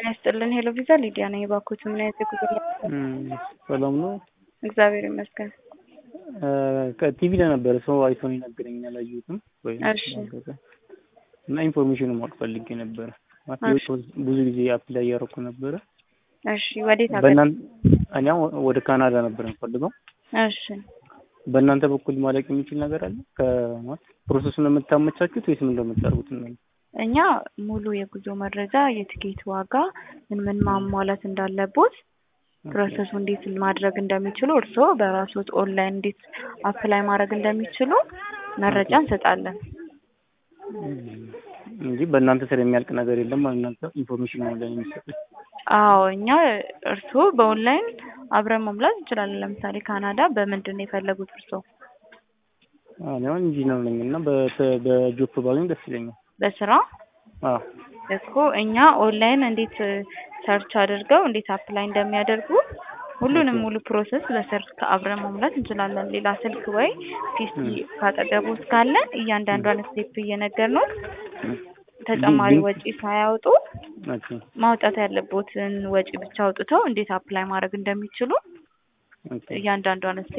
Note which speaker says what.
Speaker 1: ጤና ይስጥልን ሄሎ ቪዛ ሊዲያ ነኝ። እባክዎት ምን አይነት የጉዞ
Speaker 2: ሰላም ነው?
Speaker 1: እግዚአብሔር ይመስገን።
Speaker 2: ከቲቪ ላይ ነበረ ሰው አይቶ ነው የነገረኝ፣ አላየሁትም ወይ
Speaker 1: እሺ
Speaker 2: እና ኢንፎርሜሽኑ ማወቅ ፈልጌ ነበረ። ማለት ብዙ ጊዜ አፕላይ እያደረኩ ነበረ።
Speaker 1: እሺ ወዴት ሀገር?
Speaker 2: በእናንተ እኔ አሁን ወደ ካናዳ ነበር የምፈልገው።
Speaker 1: እሺ
Speaker 2: በእናንተ በኩል ማለቅ የሚችል ነገር አለ? ከማለት ፕሮሰሱን የምታመቻቹት ወይስ ምን እንደምታደርጉት ነው?
Speaker 1: እኛ ሙሉ የጉዞ መረጃ፣ የትኬት ዋጋ፣ ምን ምን ማሟላት እንዳለቦት፣ ፕሮሰሱ እንዴት ማድረግ እንደሚችሉ፣ እርስዎ በራስዎት ኦንላይን እንዴት አፕላይ ማድረግ እንደሚችሉ መረጃ እንሰጣለን።
Speaker 2: እንጂ በእናንተ ስር የሚያልቅ ነገር የለም። እናንተ ኢንፎርሜሽን ነው ኦንላይን የሚሰጡት።
Speaker 1: አዎ እኛ እርስዎ በኦንላይን አብረን መሙላት እንችላለን። ለምሳሌ ካናዳ በምንድን ነው የፈለጉት እርስዎ?
Speaker 2: እኔ አሁን ኢንጂነር ነኝ እና በ- በጆብ ባገኝ ደስ ይለኛል።
Speaker 1: በስራ
Speaker 2: አዎ
Speaker 1: እኮ እኛ ኦንላይን እንዴት ሰርች አድርገው እንዴት አፕላይ እንደሚያደርጉ ሁሉንም ሙሉ ፕሮሰስ በስልክ አብረን መሙላት እንችላለን። ሌላ ስልክ ወይ ፒሲ ካጠገቦት ካለ እያንዳንዷን ስቴፕ እየነገርነው ተጨማሪ ወጪ ሳያወጡ
Speaker 2: ኦኬ
Speaker 1: ማውጣት ያለቦትን ወጪ ብቻ አውጥተው እንዴት አፕላይ ማድረግ እንደሚችሉ
Speaker 2: ኦኬ
Speaker 1: እያንዳንዷን ስቴፕ